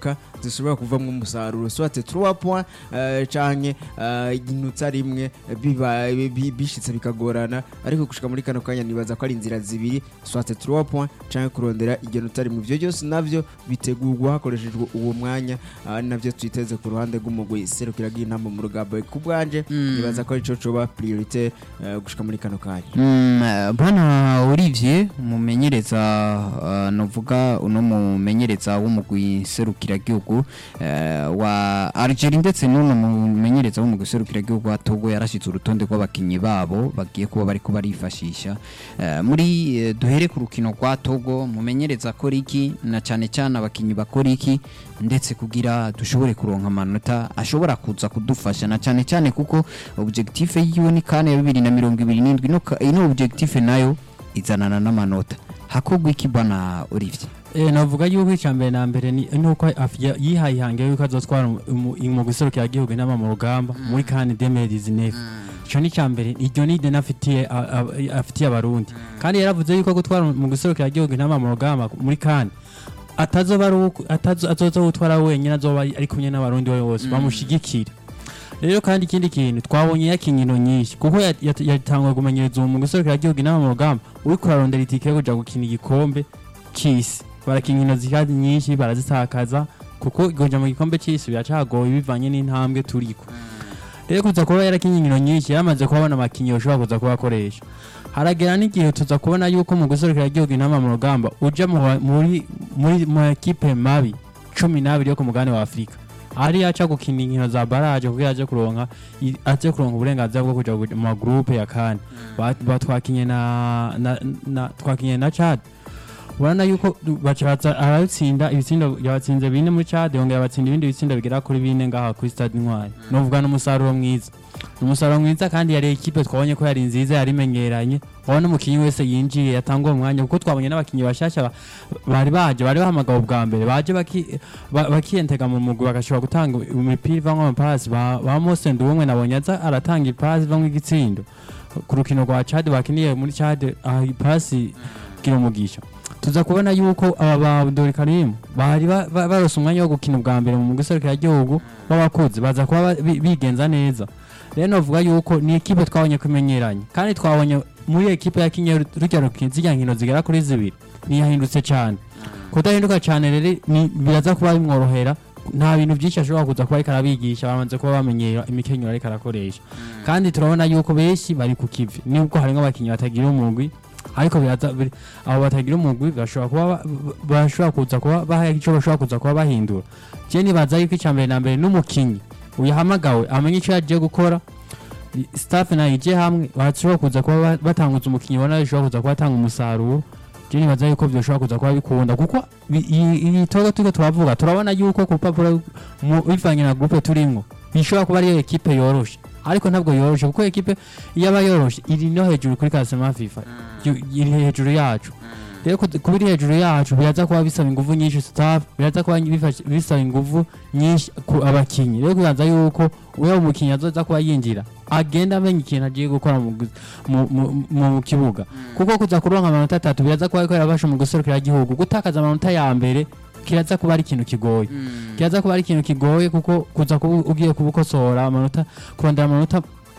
zinyaruka zishobora kuvamwo umusaruro soit 3 points eh, canke eh, inota rimwe biba bi- bishitse bikagorana ariko gushika muri kano kanya nibaza ko ari inzira zibiri soit 3 points canke kurondera iryo nota rimwe ivyo byose navyo bitegurwa hakoreshejwe uwo mwanya ah, navyo twiteze ku ruhande rw'umugwi serukira bw'intamba mu rugamba ku bwanje nibaza ko arico coba priorite eh, gushika muri kano kanya Mm, eh, bwana Olivier umumenyereza uh, novuga uno mumenyereza w'umugwi serukiragihugu uh, wa Algeria ndetse n'uno mumenyereza w'umugwi serukiragihugu wa Togo yarashitse urutonde rw'abakinyi babo bagiye kuba bariko barifashisha uh, muri eh, duhere ku rukino rwa Togo mumenyereza akora iki na cyane cyane abakinyi bakora iki ndetse kugira dushobore kuronka amanota ashobora kuza kudufasha na cyane cyane kuko objectif yiwe ni kane ya bibiri na mirongo ibiri n'indwi ino ka- ino objectif nayo izanana n'amanota hakorwa iki bwana Olivier Eh, navuga yuko icya mbere na mbere ni nuko afya- yihaye ihange yuko azotwara mu- mu guserukira igihugu inama mu rugamba muri kane demedizi nefu icyo ni icya mbere iryo ni ideni afitiye a- a- afitiye abarundi kandi yaravuze yuko gutwara mu guserukira igihugu inama mu rugamba muri kane atazoba ari uko- atazo- azoza gutwara wenyine azoba ari ari kumwe n'abarundi bose bamushigikira rero kandi ikindi kintu twabonye yakinkino nyinshi kuko ya- ya- yatangwa kumenyereza uwo mu guserukira igihugu inama mu rugamba uriko urarondera itike yo kuja gukina igikombe c'isi barakina inkino zikadi nyinshi barazitakaza kuko kuja mu gikombe c'isi biracagoye bivanye n'intambwe turiko rero kuza kuba yarakinye inkino nyinshi yaramaze kuhabona amakinyi ushobora kuza kuba akoresha haragera n'igihe tuza kubona yuko mu guserukira igihugu inama mu rugamba uja mu ba- muri muri mu ekipe mabi cumi n'abiri yo ku mugabane wa afurika ari yaca gukina inkino za baraje kuko yaje kuronka i- aje kuronka uburenganzira bwo kuja mu magrupe ya kane Ba- ba- twakinye na, na, na twakinye na Chad urabona yuko bacaza aratsinda ibitsindo yabatsinze bine muri Chad yongera abatsinda ibindi bitsindo bigera kuri bine ngaha kuri Stade Intwari novuga n'umusaruro mwiza umusaruro mwiza kandi yari ekipe twabonye ko yari nziza yari imenyeranye urabona umukinnyi wese yinjiye yatanga uwo mwanya kuko twabonye n'abakinnyi bashasha ba- bari baje bari bahamagawe bwa mbere baje baki- ba- bakiyentega mu mugwi bagashobora gutanga imipira ivamwo amapasi ba ba Mose Nduwumwe nabonye aza aratanga ipasi ivamwo igitsindo ku rukino rwa Chad bakiniye muri Chad aha ipasi gira umugisha tuza kubona yuko aba ba Abdul Karim bari ba- ba- barose umwanya wo gukina ubwa mbere mu guserukira igihugu w'abakuzi baza kuba ba- bi- bigenza neza rero novuga yuko ni ekipe twabonye kumenyeranye kandi twabonye muri ekipe yakinye rujya rukino zirya nkino zigera kuri zibiri ntiyahindutse cyane kudahinduka cyane rero ni- biraza kuba bimworohera nta bintu byinshi ashobora kuza kuba ariko arabigisha bamaze kuba bamenyera imikenyero ariko arakoresha kandi turabona yuko benshi bari ku kivi nubwo harimo abakinnyi batagira umugwi ariko biraza biri- abo batagira umugwi bashobora kuba ba- ba- bashobora kuza kuba baha icyo bashobora kuza kuba bahindura je nibaza yuko icya mbere na mbere n'umukinnyi uyahamagawe amenya icyo yagiye gukora i- staff nayo ije hamwe bashobora kuza kuba ba- batanguza umukinnyi ubona bishobora kuza kuba atanga umusaruro je nibaza yuko byoshobora kuza kuba bikunda kuko bi- iyi iyi togo turiko turavuga turabona yuko ku rupapuro mu- bivanye na groupe turimwo bishobora kuba ariyo ekipe yoroshe ariko ntabwo yoroshe kuko ekipe iyo aba yoroshe iri no hejuru kuri kasema fifa yu- iri hejuru yacu rero ku- kuba iri hejuru yacu biraza kuba bisaba ingufu nyinshi staff biraza kuba bifasha- bisaba ingufu nyinshi ku abakinyi rero kubanza yuko uwo umukinyi azoza kuba yinjira agenda amenya ikintu agiye gukora mu gu- mu- mu- mu kibuga kuko kuza kuronka amanota atatu biraza kuba ariko yarabasha mu guserukira igihugu gutakaza amanota ya mbere kiraza kuba ari ikintu kigoye kiraza kuba ari ikintu kigoye kuko kuza kuba ugiye kubukosora amanota kurondera amanota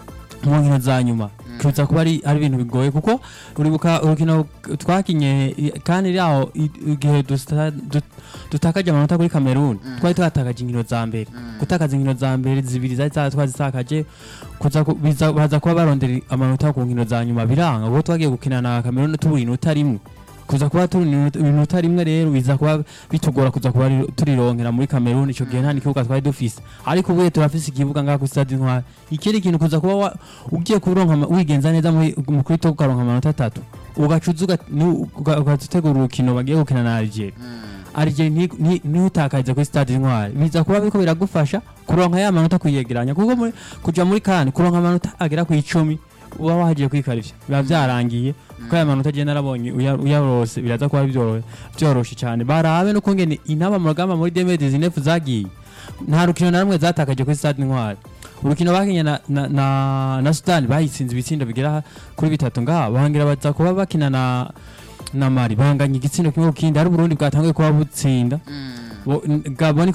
mu nkino za nyuma kuza kuba ari ari ibintu bigoye kuko uribuka urukino twakinye i- kandi ryaho i- igihe dusta- du- dutakaje amanota kuri Cameroon twari twatakaje inkino za mbere gutakaza inkino za mbere zibiri zari za- twazitakaje kuza ku- biza- baza kuba barondera amanota ku nkino za nyuma biranga kuko twagiye gukina na Cameroon tubura inota rimwe kuza kuba turi inota- inota rimwe rero biza kuba bitugora kuza kuba ri- turironkera muri Cameroon ico gihe nta n'ikibuga twari dufise ariko ubuye turafise ikibuga ngaha kuri stade Intwari ikindi kintu kuza kuba wa- ugiye kuronka ama- wigenza neza muri mu kuri to ukaronka amanota atatu ugacuza uga- ni- uga- ugategura urukino bagiye gukina na Algeria Algeria nti- nti- ntiutakarize kuri stade Intwari biza kuba biriko biragufasha kuronka ya manota kuyegeranya kuko muri kuja muri kane kuronka amanota agera ku icumi uba wahagiye kwikarivya biba vyarangiye kuko aya manota agenda arabonye uya- uyarose biraza kuba byoro- vyoroshe cyane barabe no kungene intaba mu rugamba muri 2019 zagiye nta rukino na rumwe zatakaje kuri stade Intwari urukino bakinye na, na, na, na Sudan bayitsinze ibitsindo bigera kuri bitatu ngaha bahangira baza kuba bakina na na Mali banganya igitsindo kimwe ku kindi ari Burundi bwatanguye kuba butsinda Bo- Gabon